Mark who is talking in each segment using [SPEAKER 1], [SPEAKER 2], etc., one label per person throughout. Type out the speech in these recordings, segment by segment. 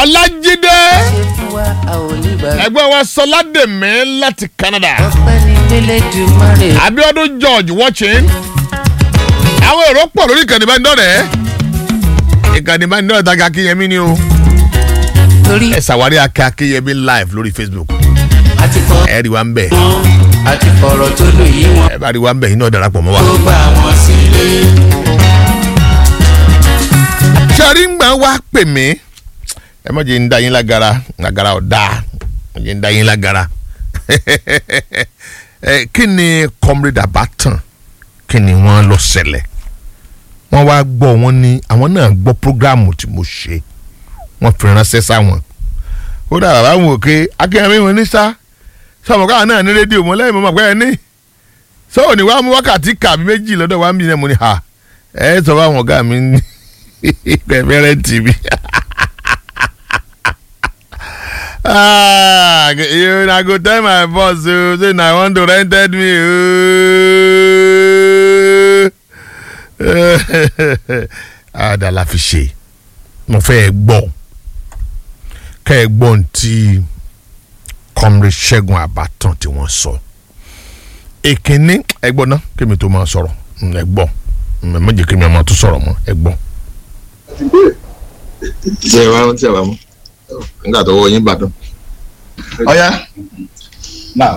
[SPEAKER 1] ọlájídé
[SPEAKER 2] ṣe fún wa a ò ní gbà.
[SPEAKER 1] ẹgbẹ́ wa sọládèmí láti canada
[SPEAKER 2] ọpẹ́ ní gbélé dùmarè.
[SPEAKER 1] abiodun george watching àwọn èrò pọ̀ lórí ìkànnì ìbánidọ́rẹ̀ẹ́ ìkànnì ìbánidọ́rẹ̀ẹ́ tàgé akínyẹmí ni o
[SPEAKER 2] torí
[SPEAKER 1] ẹ ṣàwárí akẹ́ akínyẹmí live lórí facebook
[SPEAKER 2] àti kọ́
[SPEAKER 1] ẹ rí wa ń bẹ̀
[SPEAKER 2] wọn àti fọ̀rọ̀ tó lò yí wọn.
[SPEAKER 1] ẹ bá rí wa ń bẹ̀ yín náà darapọ̀ mọ́ wa.
[SPEAKER 2] tó gbà wọ́n sílé.
[SPEAKER 1] sọrí ń gbà wá pè mí ẹ má jẹ́ ń da yín lágara lágara ọ̀dà má jẹ́ ń da yín lágara ẹ kí ni comrade abatan kí ni wọ́n lọ ṣẹlẹ̀ wọ́n wá gbọ́ wọn ní àwọn náà gbọ́ programu tí mo ṣe wọ́n fi ránṣẹ́ sáwọn ó dà bàbá wọn òkè akínyẹmí wọn ní sá sọmọ káwọn náà ní rédíò mọ lẹ́yìn mọ́ mọ́ pé ẹ ní sọ́wọ́n ní wàá mú wákàtí kàbí méjì lọ́dọ̀ wàá mi náà mo ní ha ẹ sọ fún àwọn ọ̀gá mi ní pẹ̀fẹ́rẹ́ tv. ah you na go tell my boss o say na want to rented me o. ada la fi ṣe mo fẹ́ gbọ́ kẹ́ ẹ gbọ́ ntí comrade ṣẹ́gun àbátan tí wọ́n sọ èkínní ẹ gbọ́ ná kémi tó máa sọ̀rọ̀ ẹ gbọ́ ẹ má jẹ́ kémi ọmọ tó sọ̀rọ̀ mọ́ ẹ gbọ́.
[SPEAKER 3] tí ẹ wá tí ẹ wá mú nígbà tó wọ yín bàdàn. ọ̀ya
[SPEAKER 4] now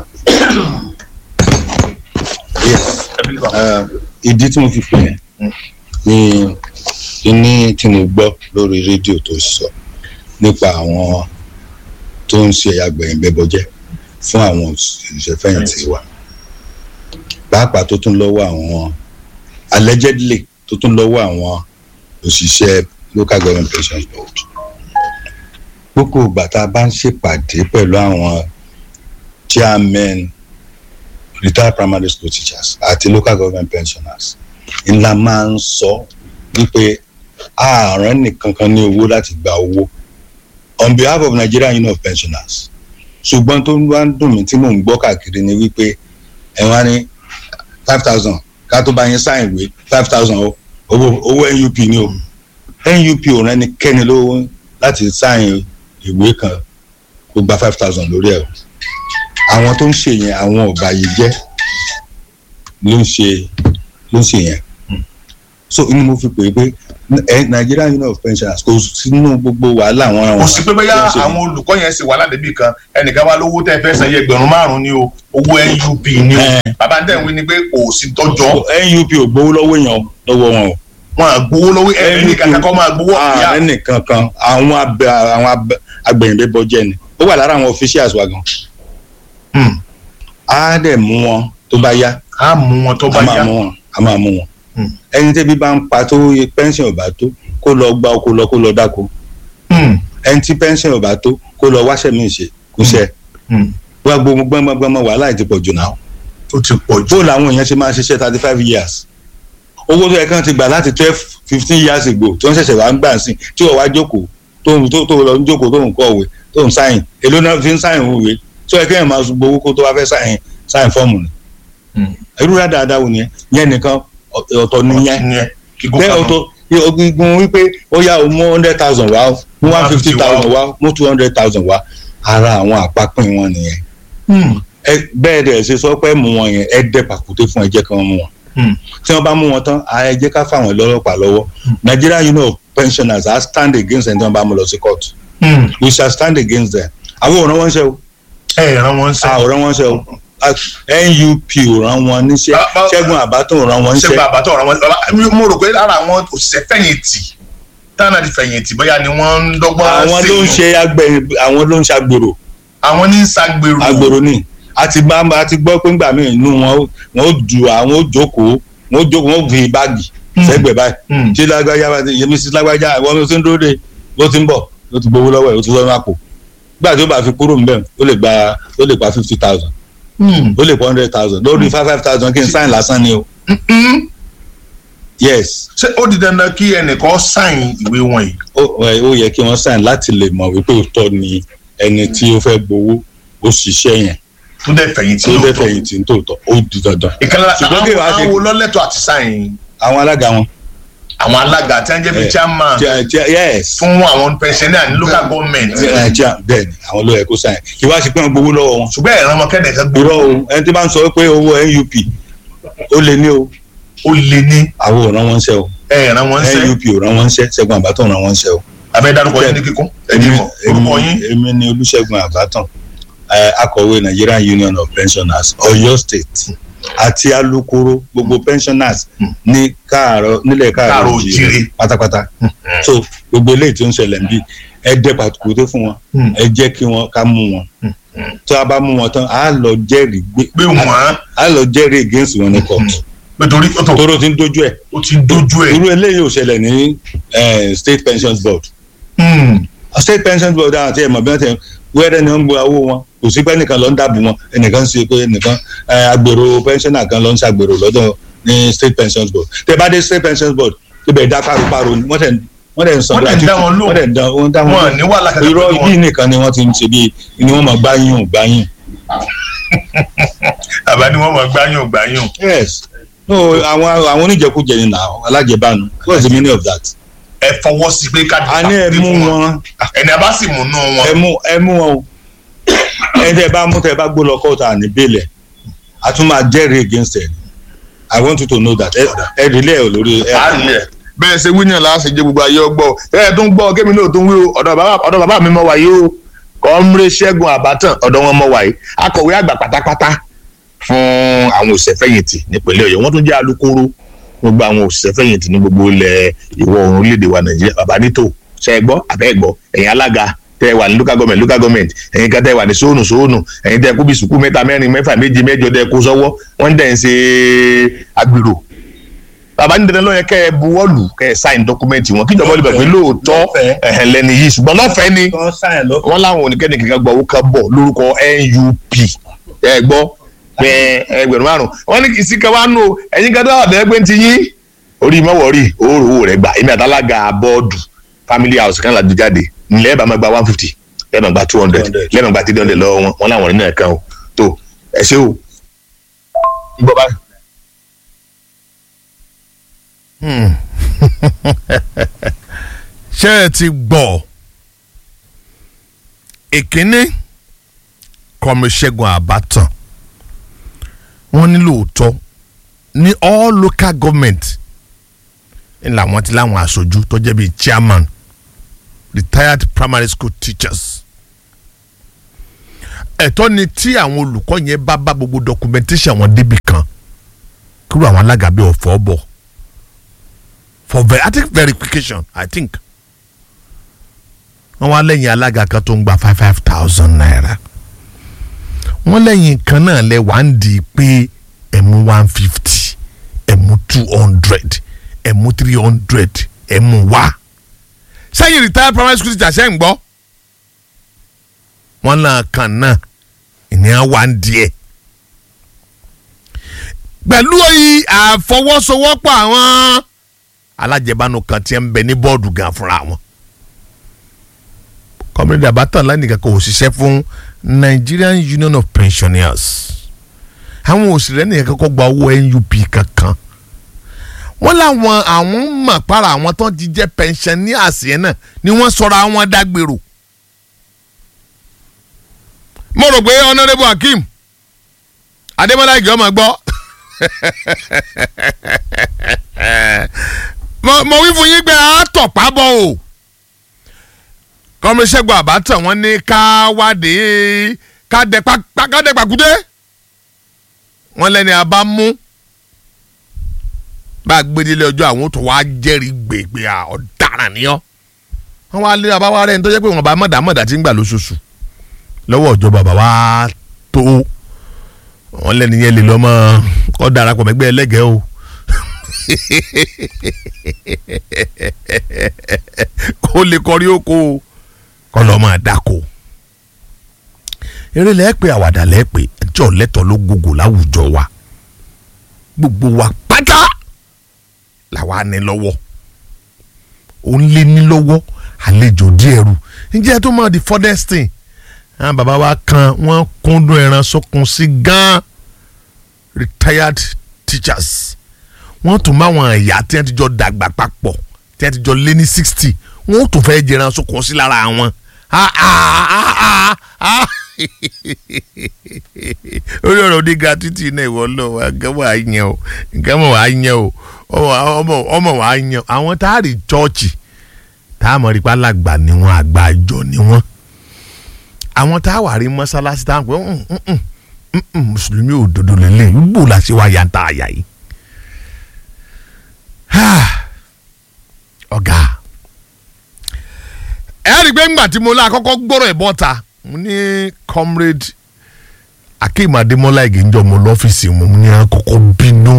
[SPEAKER 4] yes uh, ìdí tí mo fi pè é ni kíní tí mo gbọ́ lórí rédíò tó sọ nípa àwọn tó ń ṣe agbẹ̀yìn bẹ́bọjẹ́ fún àwọn òṣìṣẹ́fẹ̀yìntì wa pàápàá tó tún lọ́wọ́ àwọn allegedly tó tún lọ́wọ́ àwọn òṣìṣẹ́ local government pensions board gbogbo ìgbà tá a bá ń ṣèpàdé pẹ̀lú àwọn chairmen retired primary school teachers àti local government pensioners ńlá máa ń sọ wípé ààrùn nìkan kan ní owó láti gba owó on behalf of Nigerian Union of Pensioners ṣùgbọ́n tó wá ń dùn mí tí mò ń gbọ́ káàkiri ni wípé ẹ̀ wá ní five thousand ká tó bá yín sáìn ìwé five thousand owó owó NUP ni o NUP ò rẹ́nikẹ́ni lówó láti sáìn ìwé kan kó gba five thousand lórí ẹ̀ o àwọn tó ń ṣe yẹn àwọn ọba yìí jẹ́ ló ń ṣe ló ń ṣe yẹn so inú mo fi pè é pé ẹ Nigerian Union of Pensioners kò sínú gbogbo wàhálà àwọn àwọn
[SPEAKER 5] kò sí pé bóyá àwọn olùkọ́ yẹn sì wà ládébì kan ẹnìkan wá lówó tẹ́ fẹ́ san iye ẹgbẹ̀rún márùn-ún ní o owó NUP ní o bàbá tẹ̀ ń wí ni pé kò sí tọ́jọ́
[SPEAKER 4] NUP ò gbowó lọ́wọ́ èèyàn lọ́wọ́ wọn o
[SPEAKER 5] wọn à gbowó lọ́wọ́ ẹnì kankan kọ́ máa gbowó ìyá
[SPEAKER 4] ààrẹ nìkan kan àwọn abẹ àwọn agbẹ̀yìnbẹ́ bọ́jẹ́ ni ó wà lára àwọn officials wa gan á dẹ̀ mú wọn tó bá yá
[SPEAKER 5] á mú wọn tó bá
[SPEAKER 4] a máa
[SPEAKER 5] yá
[SPEAKER 4] mú wọn a máa mú wọn
[SPEAKER 5] Hmm.
[SPEAKER 4] ẹni tẹ́bí bá ń pa tó yẹ pension ò bá tó kó lọ gba oko lọ kó lọ dáko
[SPEAKER 5] Hmm,
[SPEAKER 4] ẹni tí pension ò bá tó kó lọ wáṣẹ́ mi ṣe kó ṣe
[SPEAKER 5] hmm.
[SPEAKER 4] wá gbogbo gbọmọgbọmọ wàhálà ti pọ̀ jù náà
[SPEAKER 5] ó ti pọ̀ jù
[SPEAKER 4] bó làwọn èèyàn ṣe máa ṣiṣẹ́ thirty five years owó tó yẹ kán ti gbà láti twelve fifteen years ago tó ń ṣẹ̀ṣẹ̀ wá ń gbà sí tí wọ́n wá jókòó tó ń tó tó lọ ń jókòó tó ń kọ̀wé tó ń sáyìn èló náà fi ń sáyìn òwe tó yẹ kéèyàn máa gbowó kó tó wá fẹ́ sáyìn sáyìn fọ́ọ̀mù ni
[SPEAKER 5] Hmm.
[SPEAKER 4] irú rẹ̀ dáadáa wò nìyẹn yẹn nìkan ọ̀- ọ̀tọ̀ nìyẹn
[SPEAKER 5] ìyẹn kíkó
[SPEAKER 4] bẹ́ẹ̀
[SPEAKER 5] kan
[SPEAKER 4] ọ̀tọ̀ ogun wípé ó yá o mú hundred thousand wá o mú one fifty thousand wá o mú two hundred thousand wá ara àwọn àpapín wọn nìyẹn
[SPEAKER 5] Hmm,
[SPEAKER 4] ẹ bẹ́ẹ̀ dẹ̀ ṣe sọ pé mú wọn yẹn ẹ dẹ́ pàkúté fún ẹ jẹ́ kí wọ́n mú wọn
[SPEAKER 5] hmm.
[SPEAKER 4] tí wọ́n bá mú wọn tán ẹ jẹ́ ká fáwọn lọ́lọ́pàá lọ́wọ́ Nigerian Union of Pensioners are stand against ẹni tí wọ́n bá mú lọ sí court
[SPEAKER 5] Hmm.
[SPEAKER 4] we shall stand against them àwọn ò rán wọn ṣe o
[SPEAKER 5] ẹ ràn wọ́n
[SPEAKER 4] a
[SPEAKER 5] sẹ́
[SPEAKER 4] ò rán wọn ṣe o A- NUP ò rán wọn níṣẹ́
[SPEAKER 5] Bá- bá-
[SPEAKER 4] Ṣẹ́gun Àbátàn ò rán wọn
[SPEAKER 5] ṣé
[SPEAKER 4] níṣẹ́
[SPEAKER 5] bàbá tó ràn wọ́n bàbá mo rò pé lára àwọn òṣìṣẹ́ fẹ̀yìntì táwọn àti fẹ̀yìntì bóyá ni wọ́n ń dọ́gbọ́n
[SPEAKER 4] àwọn ló ń
[SPEAKER 5] sí
[SPEAKER 4] ṣe agbẹ̀yìn àwọn ló ń ṣe agbèrò
[SPEAKER 5] àwọn ní ṣàgbèrò
[SPEAKER 4] agbèrò ni àti bá a ti gbọ́ pé ńgbà míì inú wọn ó- wọn ó ju àwọn ó jókòó wọn ó jókòó wọn ó fi báàgì sẹ́gbẹ̀ẹ́ báyìí
[SPEAKER 5] Hmm.
[SPEAKER 4] tí lágbájá bá ti yẹmi sí lágbájá ìwọ mi ti ń dúró de ló ti ń bọ̀ ló ti gbowó lọ́wọ́ ẹ̀ ó ti lọ́wọ́ àpò gbà tí ó bá fi kúrò ńbẹ̀ ó lè gba ó lè gba fifty thousand
[SPEAKER 5] Hmm.
[SPEAKER 4] ó lè pa hundred thousand lórí five five thousand kí n sáìn lásán ni o
[SPEAKER 5] Hmm.
[SPEAKER 4] yes
[SPEAKER 5] ṣé ó di dandan kí ẹnìkan sáìn ìwé wọn yìí
[SPEAKER 4] ó ẹ, ó yẹ kí wọ́n sáìn láti lè mọ̀ wípé òótọ́ ni ẹni tí ó fẹ́ gbowó ó ṣiṣẹ́ yẹn
[SPEAKER 5] tó dẹ̀ fẹ̀yìntì
[SPEAKER 4] tí ó fẹ́
[SPEAKER 5] lóòótọ́.
[SPEAKER 4] fẹ̀yìntì ní tòótọ́ ó di dandan
[SPEAKER 5] ìkànnì
[SPEAKER 4] Ṣùgbọ́n kí wàá ṣe-
[SPEAKER 5] àwọn olólẹ́tọ̀ àti sáìn
[SPEAKER 4] àwọn alága wọn
[SPEAKER 5] àwọn alága tí wọ́n jẹ́ bí
[SPEAKER 4] Eh,
[SPEAKER 5] chairman
[SPEAKER 4] Chair- chair- yes
[SPEAKER 5] fún àwọn pensioner ní local government
[SPEAKER 4] Eh, chair- bẹ́ẹ̀ ni àwọn ló yẹ kó sáyẹn kí wá sí pé wọ́n gbowó lọ́wọ́ wọn.
[SPEAKER 5] ṣùgbọ́n ẹ̀rọ ọmọkẹ́dẹ̀ kan gbé
[SPEAKER 4] irọ́ o ẹni tí bá ń sọ pé owó NUP ó lé ní o
[SPEAKER 5] ó lé ní
[SPEAKER 4] àwọn ò rán wọn ṣẹ́ o
[SPEAKER 5] ẹ̀rọ wọn ṣẹ́
[SPEAKER 4] NUP ò rán wọn ṣẹ́ Ṣẹ́gun Àbátàn rán wọn ṣẹ́ o.
[SPEAKER 5] abẹ́ dárúkọ yín ní kíkún ẹ̀mí mọ̀ orúkọ yín
[SPEAKER 4] èmi ni Olúṣẹ́gun Àbátàn eh, akọ̀wé Nigerian Union of Pensioners Ọ̀yọ́ State àti alukoro gbogbo pensioners ní káàárọ̀ nílẹ̀ káàárọ̀
[SPEAKER 5] Káàárọ̀
[SPEAKER 4] òjìrè
[SPEAKER 5] oòjíire.
[SPEAKER 4] pátápátá so gbogbo eléyìí tó ń ṣẹlẹ̀ ń bí ẹ dẹ́ pàtùkùté fún wọn
[SPEAKER 5] Hmm.
[SPEAKER 4] ẹ jẹ́ kí wọ́n ká mú wọn tó a bá mú wọn tán á lọ jẹ́rìí gbé
[SPEAKER 5] pé wọ́n
[SPEAKER 4] á lọ jẹ́rìí against wọn ní court
[SPEAKER 5] nítorí ó tó
[SPEAKER 4] tóró ti ń dojú ẹ̀
[SPEAKER 5] ó ti ń dojú ẹ̀
[SPEAKER 4] irú eléyìí ò ṣẹlẹ̀ ní eh, state pensions board
[SPEAKER 5] Hmm.
[SPEAKER 4] state pensions board àwọn àti ẹ̀mọ̀ bí wọ́n ti wẹ́rẹ́ ni wọ́n ń gbọ́ owó wọn kò sí pé ẹnìkan lọ ń dàbò wọn ẹnìkan ń ṣe pé ẹnìkan eh, agbèrò pensioner kan lọ ń ṣàgbèrò lọ́dọ̀ ní state pensions board tẹ bá dé state pensions board ibẹ̀ dá paru-paru ni wọ́n tẹ̀ wọ́n tẹ̀ ń san
[SPEAKER 5] Wọ́n tẹ̀ ń dá wọn lóhùn.
[SPEAKER 4] wọ́n tẹ̀ ń dá wọ́n dá wọn
[SPEAKER 5] wọn
[SPEAKER 4] lóhùn.
[SPEAKER 5] ní wàhálà kankan
[SPEAKER 4] irọ́
[SPEAKER 5] pẹ̀lú wọn.
[SPEAKER 4] yìí nìkan ni wọ́n ti ń ṣe bí ni wọ́n máa gbáyùn gbáyùn.
[SPEAKER 5] àbá ni wọ́n mọ̀ gbáyùn gbáyùn
[SPEAKER 4] yes no àwọn àwọn oníjẹkújẹ ni nà alájẹbánu what's the meaning of that.
[SPEAKER 5] ẹ fọwọ́ sí pé ká
[SPEAKER 4] a ní ẹ mú wọn
[SPEAKER 5] ẹni a bá sì mú nú
[SPEAKER 4] ẹ
[SPEAKER 5] wọn
[SPEAKER 4] mú ẹ mú wọn o ẹ tẹ bá mú tẹ bá gbó lọ kọ́ọ̀tà ní bẹ́ẹ̀lẹ̀ a tún máa jẹ́rìí against ẹ i want you to know that ẹ ẹ rí lẹ́ẹ̀ lórí ẹ.
[SPEAKER 5] á rí ẹ
[SPEAKER 1] bẹ́ẹ̀ ṣe wíyàn láti jẹ́ gbogbo ayé ọgbọ́ ẹ tó ń gbọ́ kémi náà tó ń wí o ọ̀dọ̀ bàbá ọ̀dọ̀ bàbá mi mọ̀ wáyé o kọ́mrẹ́ ṣẹ́gun àbátàn ọ̀dọ̀ wọn mọ̀ wáyé akọ̀wé àgbà pátápátá fún àwọn òṣìṣẹ́fẹ̀yìntì nípínlẹ̀ ọ̀yọ́ wọ́n tún jẹ́ alukoro gbogbo àwọn òṣìṣẹ́fẹ̀yìntì ní gbogbo ilẹ̀ ìwọ̀ oòrùn orílẹ̀-èdè wa nàìjíríà bàbá nítò ṣe é gbọ́ àbẹ́ gbọ́ ẹ̀yin alága tẹ́ ẹ wà ní local government local government ẹ̀yin kan tẹ́ ẹ wà ní sóònù sóònù ẹ̀yin tẹ́ ẹ kú bí sùkú mẹ́ta mẹ́rin mẹ́fà méje mẹ́jọ tẹ́ ẹ kó sọ́wọ́ wọ́n dẹ̀ ń ṣe agbèrò bàbá ní dandan ló yẹ kẹ́ ẹ buwọ́lù kẹ́ ẹ sáìn dọ́kúmẹ́ǹtì wọn kíjọba olùbẹ̀ pé lóòótọ́
[SPEAKER 4] Lọ́fẹ̀ẹ́.
[SPEAKER 1] ẹ̀hẹ̀n lẹ́ni yìí ṣùgbọ́n lọ́fẹ̀ẹ́ ni wọ́n láwọn oníkẹ́ni kankan gbọ́ owó kan bọ̀ lórúkọ NUP ẹ gbọ́ pé ẹgbẹ̀rún márùn wọ́n ní kìsì kan wá nù o ẹ̀yin kan dáhà bẹ́ẹ̀ pé ń ti yín orí mọ́wọ́rì òórò owó rẹ̀ gbà èmi àtàlágà bọ́ọ̀dù family house kan láti jáde nílẹ̀ ẹ̀ bá máa gba one fifty lẹ́ẹ̀ máa gba two hundred
[SPEAKER 4] 200.
[SPEAKER 1] lẹ́ẹ̀ máa gba three hundred lọ́wọ́ wọn wọn láwọn nínú ẹ̀kan o tó ẹ ṣé o. gbọ́ báyìí. ṣé ẹ ti gbọ́ ìkíní kọ́míṣẹ́gun àbátan wọ́n ní lóòótọ́ ní all local government ń làwọn ti láwọn aṣojú tó jẹ́ bíi chairman retired primary school teachers ẹ̀tọ́ ni tí àwọn olùkọ́ yẹn bá bá gbogbo documentation wọn débi kan kúrò àwọn alága bíi ọ̀fọ̀ bọ̀ for ver i think verification i think wọ́n wá lẹ́yìn alága kan tó ń gba five five thousand naira wọ́n lẹ́yìn kan náà lẹ wá ń di pé ẹ̀mú one fifty ẹ̀mú two hundred ẹ̀mú three hundred ẹ̀mú wá sẹ́yìn retired primary school teacher ṣẹ́ ń gbọ́ wọ́n náà kan náà ìníyàn wá ń díẹ̀ pẹ̀lú yìí àfọwọ́sowọ́pọ̀ àwọn alájẹbánu kan tí ń bẹ ní bọ́ọ̀dù gan fúnra wọn kọ́mílẹ́dì àbátan lánìkan kò ṣiṣẹ́ fún Nigerian Union of Pensioners àwọn òṣèré nìkan kọ́kọ́ gba owó NUP kankan wọ́n láwọn àwọn mọ̀ para àwọn tó ti jẹ́ pensioners yẹn náà ni wọ́n sọ̀rọ̀ àwọn dágbèrò mo rò pé honourable Hakeem Adémọ́lá ìgbẹ́ ọmọ gbọ́ mo mo wí fún yín pé a tọ̀ pábọ̀ o kọ́míṣẹ́gun àbátàn wọ́n ní ká wádìí ká dẹ pàkúté wọ́n lẹ́ni a bá mú bá a gbé délé ọjọ́ àwọn tó wá jẹ́rìí gbègbè ọ̀daràn ni ọ́ wọ́n wá lé abáwá rẹ̀ ní tó jẹ́ pé wọ́n bá mọ̀dà mọ̀dà tí ń gbà lóṣooṣù lọ́wọ́ ìjọba bàbá tó wọ́n lẹ́ni yẹn lè lọ́mọ kọ́ darapọ̀ mẹ́gbẹ́ ẹlẹ́gẹ̀ẹ́ o kó lè kọrí oko kọ́ lọ́ máa dáko eré lẹ́ẹ̀pẹ́ àwàdà lẹ́ẹ̀pẹ́ ẹjọ́ lẹ́tọ̀ ló gbogbo láwùjọ wa gbogbo wa pátá làwa ní lọ́wọ́ ó ń lé ní lọ́wọ́ àlejò díẹ̀ rú ǹjẹ́ tó máa di furthest thing àwọn bàbá wa kan wọ́n kúndùn ẹran sókun sí gan retired teachers wọ́n tún máwọn ẹ̀yà tí wọ́n ti jọ dàgbà papọ̀ tí wọ́n ti jọ lé ní sixty wọ́n tún fẹ́ jẹran sókun sí lára wọn. Ah, ah, ah, ah, ah. orí ọ̀rọ̀ ní gratuity náà ìwọ lọ wa nǹkan mọ̀ á yẹn o nǹkan mọ̀ á yẹn o ọmọ ọmọ ọmọ wa yẹn àwọn tá a rí chọ́ọ̀chì tá a mọ̀ rí pálàgbà ni wọ́n àgbà àjọ ni wọ́n àwọn tá a wà rí mọ́sálásí tá a pè ń ń ń mùsùlùmí òdodo lélẹ̀ gbò la ṣe wá yàtọ̀ àyà yìí. ọ̀gá ẹ rí i pé ńgbà tí mo lá àkọ́kọ́ gbọ́rọ̀ ẹ̀ bọ́ta mo ní comrade akeem ademola ìgéńjọ mo lọ́fíìsì mo ní àkọ́kọ́ bínú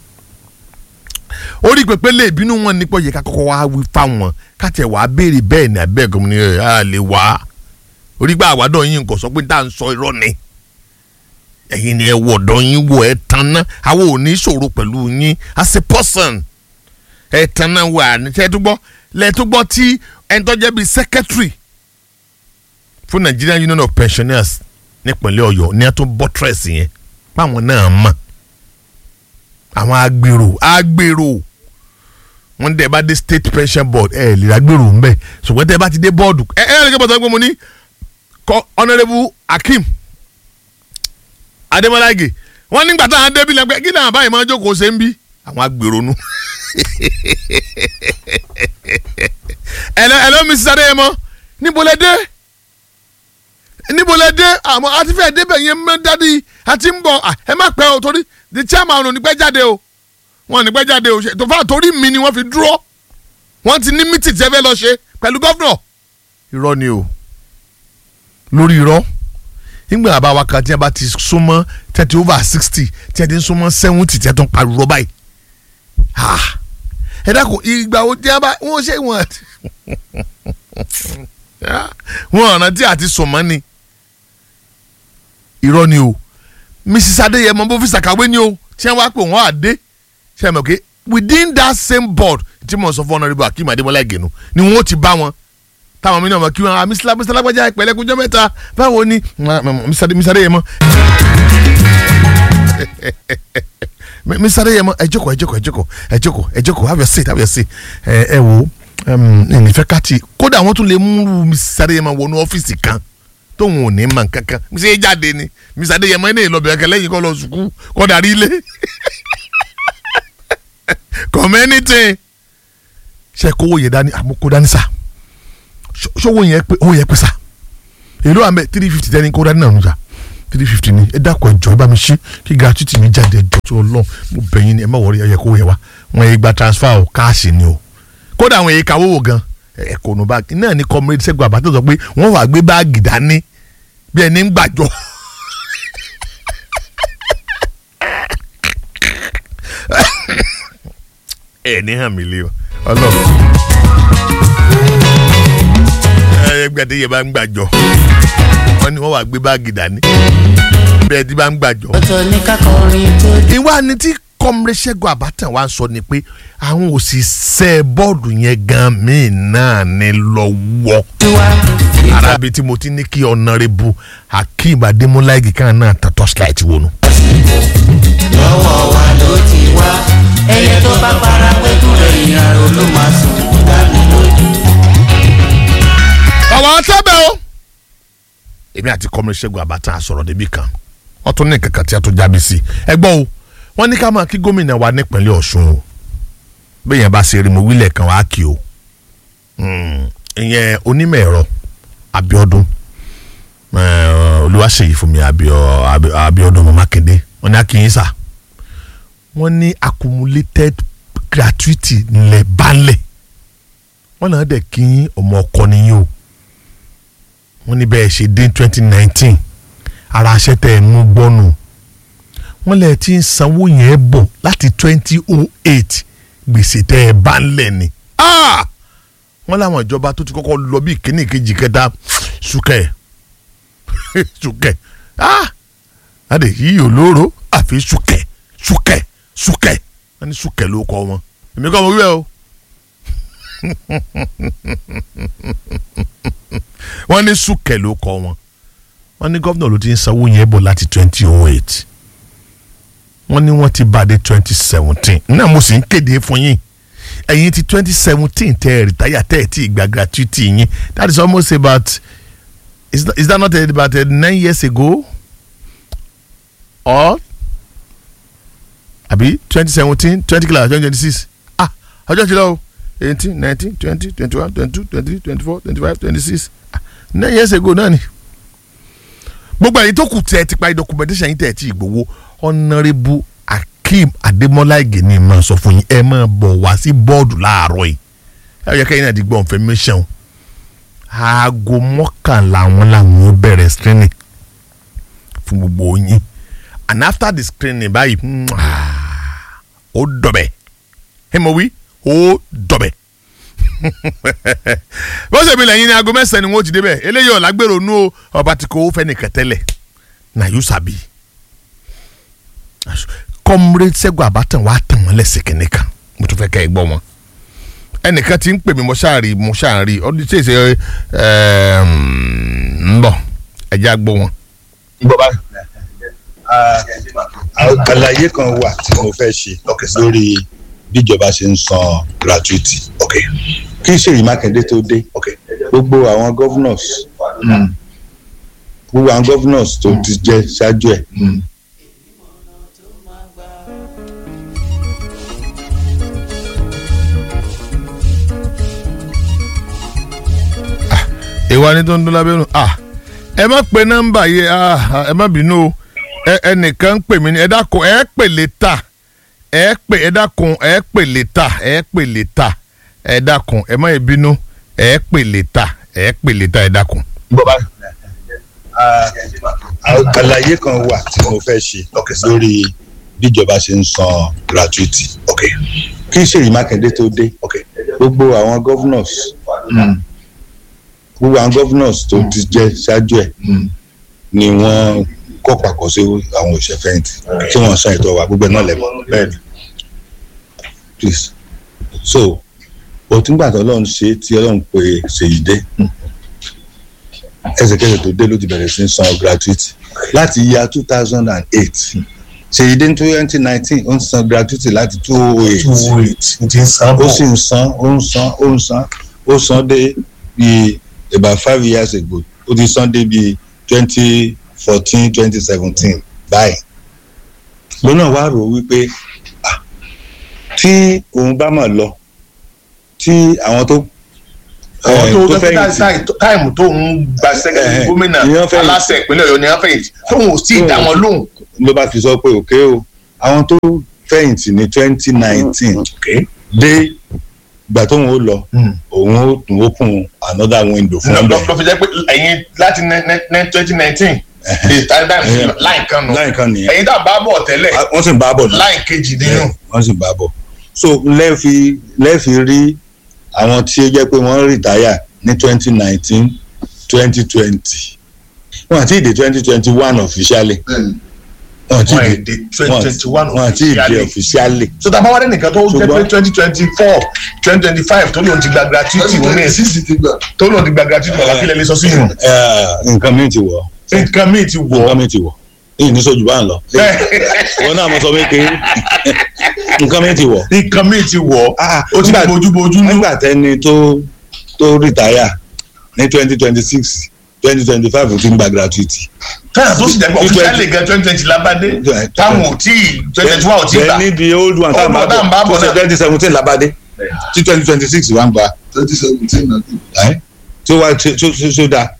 [SPEAKER 1] orí pẹpẹ lè bínú wọn nípò yẹ ká kọ́kọ́ wá wí fáwọn káàtì ẹ̀ wá béèrè bẹ́ẹ̀ ní abẹ́ẹ̀kọ́ mo ní ẹ̀ á lè wá orí gbà àwádọ́ yín nǹkan sọ pé tá à ń sọ irọ́ ni ẹ̀yin ni ẹ wọ̀ ọ̀dọ́ yín wọ̀ ẹ̀ tán ná àwọn ò ní ṣòro pẹ̀lú yín as a person ẹ̀ tán náà wà ní tẹ́túgbọ́ lẹ́túgbọ́ tí ẹni tó jẹ́ bíi secretary fún Nigerian Union of Pensioners nípínlẹ̀ Ọ̀yọ́ ní ẹtún buttress yẹn báwọn náà mọ̀ àwọn agbèrò agbèrò wọn dẹ̀ bá dé state pension board ẹ̀ lè agbèrò ń bẹ̀ ṣùgbọ́n tẹ́ bá ti dé bọ́ọ̀dù ẹ̀ ẹ̀ ẹ̀ lè gbọ́dọ̀ gbé mo ní kọ́ honourable Akeem Adémọ́láge wọ́n nígbà táwọn débi lẹ́gbẹ́ kí náà báyìí máa jókòó ṣe ń bí àwọn agbèrò nu ẹ̀lọ́ ẹ̀lọ́ Mrs. Adéyẹmọ níbo lẹ dé níbo lẹ dé àmọ́ àti fẹ́ẹ́ débẹ̀ yẹn mẹ́ dádì àti ń bọ̀ ẹ má pẹ́ o torí the chairman ò ní pẹ́ jáde o wọ́n ní pẹ́ jáde o ṣe tó fà torí mi ni wọ́n fi dúró wọ́n ti ní mítì tẹ́ fẹ́ lọ ṣe pẹ̀lú gọ́fúnọ̀ irọ́ ni o lórí irọ́ nígbà àbáwá kan tí a bá ti súnmọ́ thirty over sixty tí a ti ń súnmọ́ seventy tí a tún pariwo báyìí ẹ dákun ìgbà wo tí a bá wọ́n ṣe wọ́n wọ́n ọ̀nà tí a ti sùn mọ́ ni irọ́ ni o Mrs Adéyẹmọ bó fi ṣàkàwé ni o tí wọ́n wá pé wọ́n á dé ṣe mọ̀ pé within that same board tí mo sọ fún honourable Akeem Adémọ́lá Ìgènú ni wọ́n ti bá wọn táwọn mi náà mọ̀ kí wọ́n á Mr Lágbájá ìpẹ́lẹ́kùnjọ́ mẹ́ta báwo ni Mr Adéyẹmọ Mr Adéyẹmọ ẹ jókòó ẹ jókòó ẹ jókòó ẹ jókòó ẹ jókòó have your seat have your seat ẹ ẹ wo ìfẹ́ káàtì kódà wọ́n tún lè mú Mr Adéyẹmọ wọnú ọ́fíìsì kan tóun ò ní mọ̀ kankan ṣé é jáde ni Mr Adéyẹmọ ẹ̀ ní ìlọbẹ̀rẹ̀ kẹlẹ́ yìí kọ́ lọ sùkú kọ́ darí ilé community ṣe kówó yẹ dání àmúkó dání sá ṣọwọ́ yẹn pé owó yẹn pé sá èlò àmì three fifty tẹ́ni kó dání náà nù sá three fifty ni ẹ dákọ̀ ẹjọ́ ẹ bá mi ṣí kí gratuity mi jáde ẹjọ́ tó lọ mo bẹ̀yìn ni ẹ má wọrí ẹ yẹ kó yẹ wa wọn yẹ gba transfer o káàṣì ni o kódà àwọn èyí kawó wò gan ẹ kò nù báàgì náà ni comrade Ṣẹ́gun Àbátà sọ pé wọ́n wàá gbé báàgì dání bí ẹni ń gbàjọ. ẹ ní hàn mí lé o Ọlọ́run ẹ gbẹdẹ yẹ bá ń gbàjọ wọ́n ní wọ́n wàá gbé báàgì dání bí ẹni bá ń gbàjọ.
[SPEAKER 2] ọ̀tọ̀ ní kákọrin tó dé.
[SPEAKER 1] ìwà ni tí comrade Ṣẹ́gun Àbátà wa ń sọ ni pé àwọn òṣìṣẹ́ bọ́ọ̀dù yẹn gan míì náà ní lọ́wọ́
[SPEAKER 2] tiwa
[SPEAKER 1] arabi tí mo ti ní kí ọ̀nàrẹ́bù Akeem Adémọ́lá Ìgè kan náà tán torchlight wọnú.
[SPEAKER 2] lọ́wọ́ wa ló ti wá ẹyẹ tó bá para pẹ́kú rẹ̀ ìyàrá ló máa sùn dá mi lójú.
[SPEAKER 1] ọ̀wọ́ sábẹ́ o. èmi àti comrade Ṣẹ́gun Àbátà sọ̀rọ̀ débi kan wọ́n tún ní kankan tí a tún jábí sí ẹ gbọ́ o wọ́n ní ká máa kí gómìnà wa nípínlẹ̀ Ọ̀ṣun o bẹ́ẹ̀ yẹn bá ṣe eré mo wílẹ̀ kan wá kí o Hmm, ìyẹn onímọ̀ ẹ̀rọ Abíọ́dún eh, Olúwaṣèyí Fúnmi Abíọ́- Abí- Abíọ́dún Mákindé wọ́n ní akínyín sà wọ́n ní accumulated gratuity ńlẹ̀ balẹ̀ wọ́n náà dẹ̀ kí ọmọ ọkọ nìyí o wọ́n ní bẹ́ẹ̀ ṣe dé twenty nineteen ara aṣẹ́ tẹ̀ ẹ̀ mú gbọ́nù wọ́n lẹ̀ ti ń sanwó yẹn bọ̀ láti twenty oh eight gbèsè tẹ́ ẹ bá ń lẹ̀ ni. Ah! wọ́n láwọn ìjọba tó ti kọ́kọ́ lọ bí ìkíní ìkejì kẹta sùkẹ́ sùkẹ́ ah! adé yìí olóró àfi sùkẹ́ sùkẹ́ sùkẹ́ wọ́n ní sùkẹ́ ló kọ́ wọn èmi kọ́ mo wí bẹ́ẹ̀ o wọ́n ní sùkẹ́ ló kọ́ wọn wọ́n ní gómìnà ló ti ń sanwó yẹn bọ̀ láti twenty oh eight wọ́n ní wọ́n ti bàdé twenty seventeen náà mo sì ń kéde fún yín ẹ̀yin ti twenty seventeen tẹ́ ẹ̀ rìtáyà tẹ́ ẹ̀ tí ì gba gratuity yín that is almost about is that, is that not about uh, nine years ago or àbí twenty seventeen twenty class twenty twenty six ah ọjọ́ ti lọ o eighteen nineteen twenty twenty one twenty two twenty three twenty four twenty five twenty six nine years ago náà ni gbogbo ẹ̀yin tó kù tẹ́ ẹ ti parí documentation yín tẹ́ ẹ ti gbowó honourable akeem adémọlá ìgèní máa sọ fún yín ẹ máa bọ̀ wá sí bọ́ọ̀dù láàárọ̀ yìí ẹ yẹ kẹ́yìn náà ti gbọ́ information aago mọ́kànlá wọn làwọn ó bẹ̀rẹ̀ screening fún gbogbo yín and after the screening báyìí ó dọ̀bẹ̀ ẹ mọ̀ wí ó dọ̀bẹ̀ bó ṣe mi lẹ́yìn ní aago mẹ́sàn-án ni wọ́n ti débẹ̀ eléyìí ọ̀làgbèrò nú ọba tí kò fẹ́ nìkan tẹ́lẹ̀ na yóò sàbí comrade Ṣẹ́gun Àbátàn wàá tàn wọ́n lẹ́sẹ̀ kìnìún kan mo tún fẹ́ kẹ́ ẹ gbọ́ wọn ẹnìkan tí ń pè mí mo ṣáàrí mo ṣáàrí ọdún tí èsè ń bọ̀ ẹ̀jẹ̀ àgbọ̀ wọn.
[SPEAKER 3] gbọ́ bá
[SPEAKER 4] àlàyé kan wà tí mo fẹ́ ṣe lórí bíjọba ṣe ń san gratuity kí Ṣèyí Mákindé tó dé gbogbo àwọn governors gbogbo àwọn governors tó ti jẹ ṣáájú ẹ̀
[SPEAKER 1] ìwà ni tó ń dún lábẹ́nu ah ẹ má pe nọ́mbà yìí ah ẹ má bínú o ẹ ẹnìkan ń pè mí ní ẹ dákun ẹ pè létà ẹ pè ẹ dákun ẹ pè létà ẹ pè létà ẹ dákun ẹ má yẹ bínú ẹ pè létà ẹ pè létà ẹ dákun.
[SPEAKER 3] gbọ́ bá
[SPEAKER 4] àlàyé kan wà tí mo fẹ́ ṣe lórí bíjọba ṣe ń san gratuity kí Ṣèyí Mákindé tó dé gbogbo àwọn governors gbogbo àwọn governors tó ti jẹ ṣáájú ẹ̀ ni wọ́n kọ́ pàkọ́ sí àwọn òṣìṣẹ́ fẹ̀yìntì tí wọ́n san ètò wa gbogbo ẹ̀ náà lẹ́mọ̀ bẹ́ẹ̀ni please so òtúngbà tó ọlọ́run ṣe tí ọlọ́run pè Ṣèyí dé ẹsẹ̀kẹsẹ̀ tó dé ló ti bẹ̀rẹ̀ sí ń san gratuity láti ya two thousand and eight Ṣèyí dé ní twenty nineteen ó ń san gratuity láti two oh eight ó sì ń san ó ń san ó ń san ó san dé bíi about five years ago ó ti san dé bíi twenty fourteen twenty seventeen báyìí lónà wá rò wípé ah, tí òun bá mà lọ tí àwọn tó
[SPEAKER 5] àwọn
[SPEAKER 4] eh,
[SPEAKER 5] tó
[SPEAKER 4] tó
[SPEAKER 5] tó fẹ́
[SPEAKER 4] fẹ̀yìntì
[SPEAKER 5] táìmù tó ń gba sẹ́kẹ̀tì
[SPEAKER 4] Eh,
[SPEAKER 5] gómìnà
[SPEAKER 4] ìyẹn fẹ̀yìntì.
[SPEAKER 5] aláṣẹ ìpínlẹ̀ ọ̀yọ́ ni wọ́n fẹ̀yìntì tóun ò tí ì dá wọn lóhùn.
[SPEAKER 4] ló bá fi sọ pé òkè o àwọn tó fẹ̀yìntì ní twenty nineteen dé ìgbà tóun ó lọ òun ó tún open another window fún
[SPEAKER 5] lọ
[SPEAKER 4] ọbẹ̀
[SPEAKER 5] lọ fi jẹ́ pé ẹ̀yin láti twenty nineteen láì kan nù
[SPEAKER 4] láì kan nìyẹn
[SPEAKER 5] ẹ̀yin tá a bá bọ̀ tẹ́lẹ̀
[SPEAKER 4] wọ́n sì ń bá a bọ̀ náà.
[SPEAKER 5] láì kejì nínú.
[SPEAKER 4] wọ́n sì bá a bọ̀ so lẹ́ẹ̀fi lẹ́ẹ̀fi rí àwọn tí ó jẹ́ pé wọ́n rìtáyà ní twenty nineteen twenty twenty wọ́n àti ìdè twenty twenty one officially wọ́n àti
[SPEAKER 5] wọ́n
[SPEAKER 4] ìdè
[SPEAKER 5] èdè twenty twenty one
[SPEAKER 4] wọ́n àti ìdè officially
[SPEAKER 5] so tá a bá wá dé nìkan tó jẹ́ pé
[SPEAKER 4] Ṣùgbọ́n-
[SPEAKER 5] twenty twenty four twenty twenty five tó lóun ti gba gratuity wọn ní tó lóun ti gba gratuity bàbá kílẹ̀ lè sọ sí yìí
[SPEAKER 4] Eh, nǹkan mi ti wọ̀
[SPEAKER 5] nǹkan míì ti wọ̀
[SPEAKER 4] nǹkan mi ti wọ̀ èyí ní sójú bá ń lọ wọn náà mo sọ pé kéré nǹkan mi ti wọ̀
[SPEAKER 5] nǹkan míì ti wọ̀
[SPEAKER 4] Ah,
[SPEAKER 5] ó ti
[SPEAKER 4] nígbà-
[SPEAKER 5] bójúbójú nú.
[SPEAKER 4] nígbà tẹni tó tó rìtáyà ní twenty twenty six twenty twenty five ti ń gba gratuity.
[SPEAKER 5] táyà tó sì jẹ́ pé
[SPEAKER 4] Ní
[SPEAKER 5] officially gan twenty twenty lábàdé táwọn ò tí ì twenty twenty one ò tí ì gbà
[SPEAKER 4] Then ní the old one
[SPEAKER 5] Old one tá à ń bá bọ̀
[SPEAKER 4] tó ṣe
[SPEAKER 5] náà.
[SPEAKER 4] twenty seventeen labade tí twenty twenty six wà ń gba
[SPEAKER 3] twenty seventeen na
[SPEAKER 4] ẹ́ tó wá tó tó tó tó dáa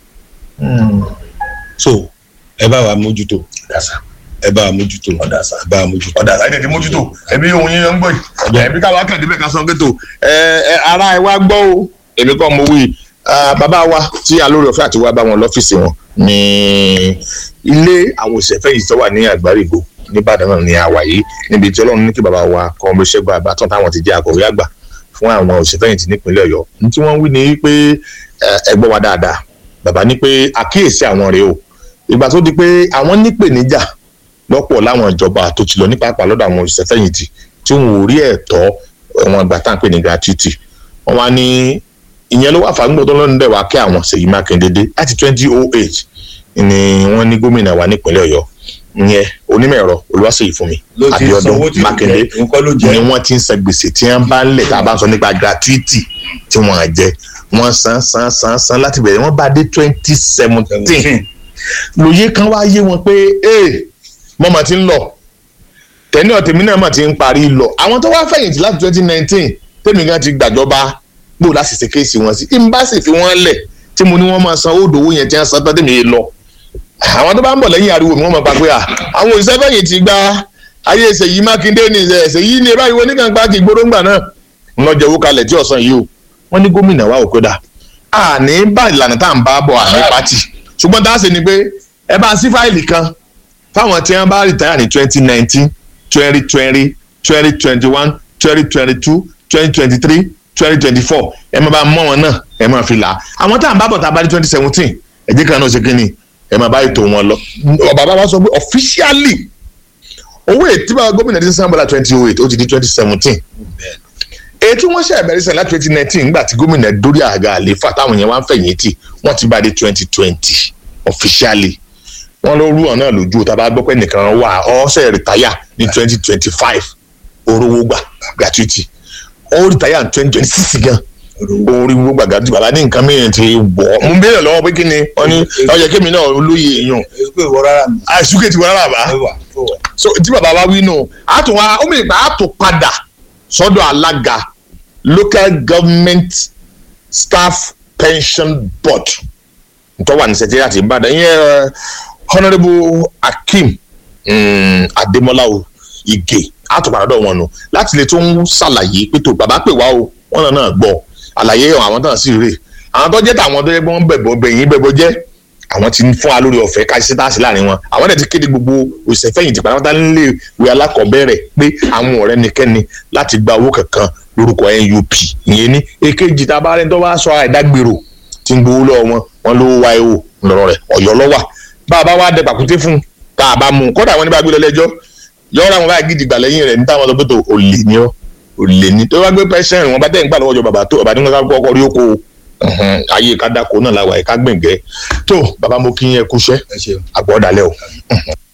[SPEAKER 4] so ẹ bá wa mójútó
[SPEAKER 5] ọ̀dàsá
[SPEAKER 4] ẹ bá wa mójútó
[SPEAKER 5] ọ̀dàsá
[SPEAKER 4] ẹ bá wa mójútó.
[SPEAKER 5] ọ̀dàsá ẹ̀dẹ̀ tí mójútó ẹ̀mí ohun yín ń gbọ́ yìí ẹ̀mí káwa kàn débẹ̀ ká sọ pé tó ẹ ẹ ara ẹ wá gbọ́ o èmi kọ́ mo wí Ah, bàbá wa tí alóore ọ̀fẹ́ àti wá bá wọn lọ́fíìsì wọn ní ilé àwọn òṣèfẹ́ yìí tó wà ní àgbárígo nìbàdàn náà ní àwà yìí níbi tí ọlọ́run ní kí bàbá wa kọ́ ọmọ ìṣẹ́gun àbátán táwọn ti jẹ́ akọ̀wé àgbà fún àwọn òṣèfẹ́yìntì nípínlẹ̀ ọ̀yọ́ ní tí wọ́n wí ni pé ẹ gbọ́ wa dáadáa bàbá ní pé àkíyèsí àwọn rèé o ìgbà tó di pé àwọn nípèníjà lọ́pọ̀ láwọn ìjọba tó ti lọ ní pàápàá lọ́dọ̀ àwọn òṣèfẹ́yìntì tí wọn ò rí ẹ̀tọ́ wọn àgbà tá à ń pè ní gratuity wọn wá ní ìyẹn ló wà fàgbọ́n tó lọ́nà dẹ̀ wá kí àwọn Ṣèyí Mákindé dé láti twenty oh eight ni wọ́n ní gómìnà wa nípínlẹ̀ Ọ̀yọ́ ìyẹn onímọ̀ ẹ̀rọ olúwaṣèyí fún mi
[SPEAKER 4] ló ti sanwó
[SPEAKER 5] Abíọ́dún
[SPEAKER 4] tí kò
[SPEAKER 5] Mákindé
[SPEAKER 4] jẹ nǹkan ló jẹ
[SPEAKER 5] ni wọ́n ti ń san gbèsè tí wọ́n bá ń lẹ̀ tá a bá ń sọ nípa gratuity tí wọ́n á jẹ wọ́n san san san san láti bẹ̀rẹ̀ wọ́n bá dé twenty seventeen lóye kan wá yé wọn pé ee mo mà ti ń lọ tẹ̀ní ọ̀tẹ̀mí náà mà ti ń parí lọ àwọn tó wá fẹ̀yìntì láti twenty nineteen tèmi gan ti gbàjọba gbò láti ṣe kéèsì wọn sí ìmbáṣe fi wọ́n lẹ̀ tí mo ní wọ́n máa san owó yẹn tí wọ́n san tán tèmi yé lọ àwọn tó bá ń bọ̀ lẹ́yìn ariwo mi wọ́n máa pa pé à àwọn òṣìṣẹ́ fẹ̀yìntì gba ayé Ṣèyí Mákindé ní Ṣèyí ní báyìí wọ́n nígbà gbági gbóróńgbà náà ń lọ jẹ́wọ́ kalẹ̀ tí ọ̀sán yìí o wọ́n ní gómìnà wa ò kó dà àní bá ìlànà tá à ń bá bọ̀ àní pátì ṣùgbọ́n tá a ṣe ni pé ẹ bá sí fáìlì kan fáwọn tí wọ́n bá rìtáyà ní twenty nineteen twenty twenty twenty twenty one twenty twenty two twenty twenty three twenty twenty four ẹ máa bá mọ́ wọn náà ẹ máa fi là á àwọn tá à ń bá bọ̀ tá a bá ní twenty seventeen ẹ̀jẹ̀ kan náà ṣe kí ni ẹ máa bá ètò wọn lọ. bàbá wa sọ pé officially owó ètí bá gómìnà ti san bọ́lá twenty oh eight ó ti di twenty seventeen èyí tí wọ́n ṣe àbẹ̀rẹ̀ sàn láti twenty nineteen nígbà tí gómìnà dórí àga àléfà táwọn yẹn wá ń fẹ̀yìntì wọ́n ti bá dé twenty twenty officially wọ́n ló rú ọ̀nà lójú tá a bá gbọ́ pé nìkan wà ọ́sẹ̀ rìtáyà ní twenty twenty five orówó gbà gratuity ó rìtáyà ní twenty twenty six gan orí gbogbo gbàgbà tí bàbá ní nǹkan mìíràn ti wọ̀ ọ́ mo ń béèrè lọ́wọ́ pé kí ni wọ́n ní ọjà kémi náà olóye èèyàn
[SPEAKER 4] èso ìwọ rárá mi
[SPEAKER 5] àìsúkè ti wọ́n rárá bá
[SPEAKER 4] ó wà ó wà.
[SPEAKER 5] so tí bàbá wa wí nù á tún wá ó mìíràn pé á tún padà sọ́dọ̀ alága local government staff pension board tó wà ní sẹtẹ́rì àti ìbàdàn ìyẹn honourable akeem um, adémọlá o ige á tún padà dọ̀ wọn nù láti lè tó ń ṣàlàyé pé tó bàbá pè wá o wọn náà náà gbọ́ àlàyé àwọn náà sì rè àwọn tó jẹ́ tàwọn tó yẹ kí wọ́n bẹ̀bọ̀ bẹ̀yìn bẹ̀bọ̀ jẹ́ àwọn ti ń fún wa lórí ọ̀fẹ́ ká ṣe táàsì láàrin wọn àwọn dẹ̀ ti kéde gbogbo òṣìṣẹ́ fẹ̀yìntì pátápátá nílé ìwé alákọ̀ọ́bẹ̀rẹ̀ pé àwọn ọ̀rẹ́ nìkẹ́ni láti gba owó kankan lórúkọ NUP ìyẹn ní èkejì tá a bá rẹ̀ tó bá sọ àìdágbèrò tí ń gbowó lọ́wọ́ wọn wọn ló wá ewo lọ́rọ̀ rẹ̀ ọ̀yọ́ lọ́wà bá a bá wá dẹ pàkúté fún tá a bá mú un kódà wọn ní bá gbé lọ lẹ́jọ́ yọ̀ọ́ra wọn báyìí gidi gbà lẹ́yìn rẹ̀ ní táwọn sọ pé tó olè ní ọ́ olè ní tó bá gbé pẹ́sẹ́rìn wọn bá tẹ̀ ń gbà lọ́wọ́ jọ bàbá tó bàbá ní wọn ká kọ́kọ́ rí oko ayé ká dáko náà la wà yìí ká gbẹ̀ngẹ́ tó bàbá mo kí yẹn kúṣẹ́
[SPEAKER 4] ẹ ṣeun.
[SPEAKER 5] àgbọ̀dálẹ̀ o.